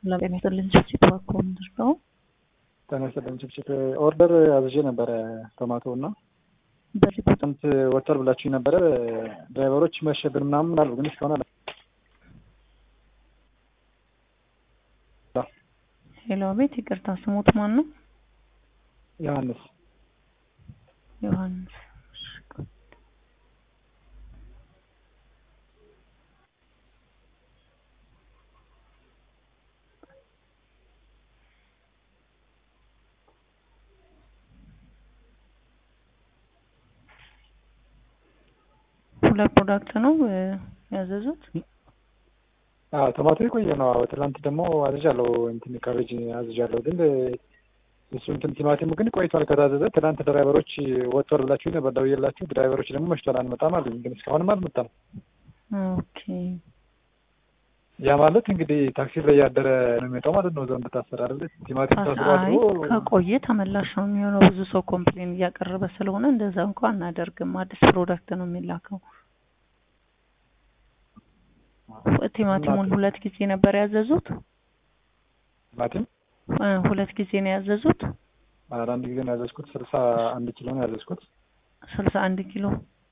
ለጤና ይስጥልኝ ችፕችፕ እባክዎ ምንድን ነው? ጤና ይስጥልኝ ችፕችፕ ኦርደር አዝዤ ነበረ ቶማቶ እና በዚህ ጥንት ወተር ብላችሁኝ ነበረ ድራይቨሮች መሸብን ምናምን አሉ ግን እስካሁን አለ ሄሎ ቤት ይቅርታ ስሙት ማን ነው? ዮሐንስ ዮሐንስ ሁለት ፕሮዳክት ነው ያዘዙት። አዎ ቶማቶ የቆየ ነው። አዎ ትናንት ደግሞ አዝዣለሁ እንትን ካቤጅ አዝዣለሁ ግን እሱ እንትን ቲማቲሙ ግን ቆይቷል ከታዘዘ። ትናንት ድራይቨሮች ወጥቷል ብላችሁ ነበር ደውዬላችሁ፣ ድራይቨሮች ደግሞ መሽቷል አንመጣም አሉኝ። ግን እስካሁንም አልመጣም። ኦኬ ያ ማለት እንግዲህ ታክሲ ላይ ያደረ ነው የሚመጣው ማለት ነው። እዛው እንደታሰረ አይደለ? ቲማቲም ታስሮ አይ አድሮ ከቆየ ተመላሽ ነው የሚሆነው። ብዙ ሰው ኮምፕሌን እያቀረበ ስለሆነ እንደዛ እንኳን አናደርግም። አዲስ ፕሮዳክት ነው የሚላከው። ቲማቲሙን ሁለት ጊዜ ነበር ያዘዙት። ቲማቲም እ ሁለት ጊዜ ነው ያዘዙት። ኧረ አንድ ጊዜ ነው ያዘዝኩት። ስልሳ አንድ ኪሎ ነው ያዘዝኩት። ስልሳ አንድ ኪሎ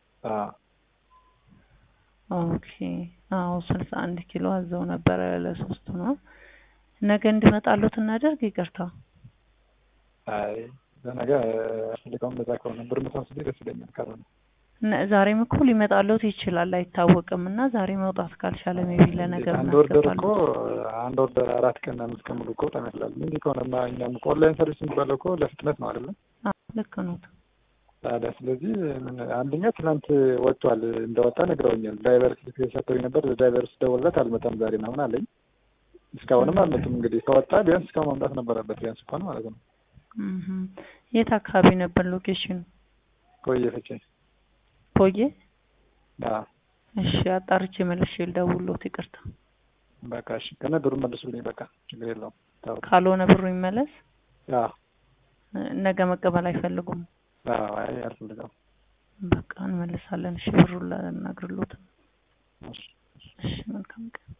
አዎ ኦኬ። አዎ ስልሳ አንድ ኪሎ አዘው ነበረ ለሶስቱ ነው። ነገ እንድመጣሉት እናደርግ። ይቅርታ አይ ለነገ አስፈልገውም እንደዛ ከሆነ ብር መቶ ስልኝ ደስ ይለኛል። ካልሆነ ነ- ዛሬም እኮ ሊመጣሉት ይችላል አይታወቅም። እና ዛሬ መውጣት ካልቻለ ሜቢ ለነገ አንድ ኦርደር እኮ እናስገባለን። አንድ ኦርደር አራት ቀን አምስት ቀን ሙሉ እኮ በጣም ያስላል። እንዲህ ከሆነማ እኛም እኮ ኦንላይን ሰርቪስ የሚባለው እኮ ለፍጥነት ነው አይደለም? አዎ ልክ ነው። ታዲያ ስለዚህ ምን አንደኛ ትናንት ወጥቷል እንደወጣ ነግረውኛል። ድራይቨር ስልክ ሰጥተውኝ ነበር። ድራይቨር ስደውልለት አልመጣም ዛሬ ምናምን አለኝ። እስካሁንም አልመጡም። እንግዲህ ከወጣ ቢያንስ እስካሁን መምጣት ነበረበት ቢያንስ እንኳን ማለት ነው። እህ የት አካባቢ ነበር ሎኬሽኑ? ቆየ ፍቼ ቆየ። አዎ እሺ አጣርቼ መልሼ ልደውልዎት። ይቅርታ በቃ እሺ። ከነ ብሩን መልሱልኝ። በቃ ችግር የለውም። ታው ካልሆነ ብሩ ይመለስ። አዎ እ ነገ መቀበል አይፈልጉም። አዎ አይ አልፈልገውም። በቃ እንመልሳለን። እሺ ብሩን ላናግርሎት። እሺ እሺ መልካም ቀን